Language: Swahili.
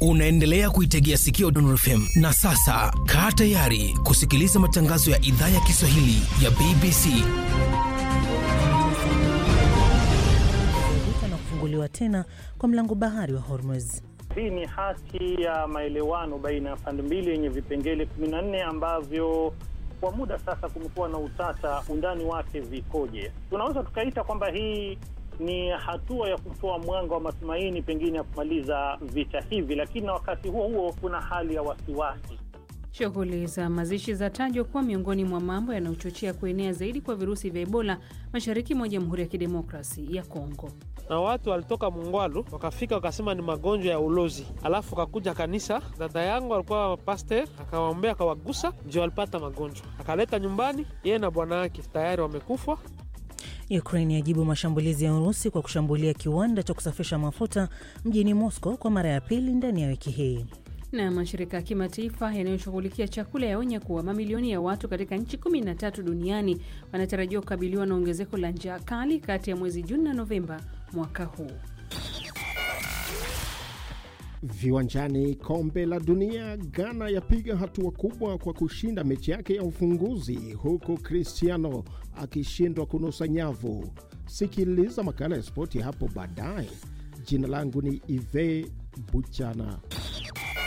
Unaendelea kuitegea sikio Dondor FM na sasa kaa tayari kusikiliza matangazo ya idhaa ya Kiswahili ya BBC. vita na kufunguliwa tena kwa mlango bahari wa Hormuz. Hii ni hati ya maelewano baina ya pande mbili yenye vipengele 14 ambavyo kwa muda sasa kumekuwa na utata, undani wake vikoje. Tunaweza tukaita kwamba hii ni hatua ya kutoa mwanga wa matumaini pengine ya kumaliza vita hivi, lakini na wakati huo huo kuna hali ya wasiwasi. Shughuli za mazishi zatajwa kuwa miongoni mwa mambo yanayochochea kuenea zaidi kwa virusi vya Ebola mashariki mwa Jamhuri ya Kidemokrasi ya Kongo. na watu walitoka Mungwalu wakafika wakasema ni magonjwa ya ulozi, alafu kakuja kanisa. Dada yangu alikuwa pastor, akawaombea akawagusa, ndio walipata magonjwa, akaleta nyumbani, yeye na bwana wake tayari wamekufa. Ukraine yajibu mashambulizi ya Urusi kwa kushambulia kiwanda cha kusafisha mafuta mjini Moscow kwa mara ya pili ndani ya wiki hii. Na mashirika ya kimataifa yanayoshughulikia chakula yaonya kuwa mamilioni ya watu katika nchi 13 duniani wanatarajiwa kukabiliwa na ongezeko la njaa kali kati ya mwezi Juni na Novemba mwaka huu. Viwanjani, kombe la dunia, Ghana yapiga hatua kubwa kwa kushinda mechi yake ya ufunguzi, huku Cristiano akishindwa kunusa nyavu. Sikiliza makala ya spoti hapo baadaye. Jina langu ni Ive Buchana.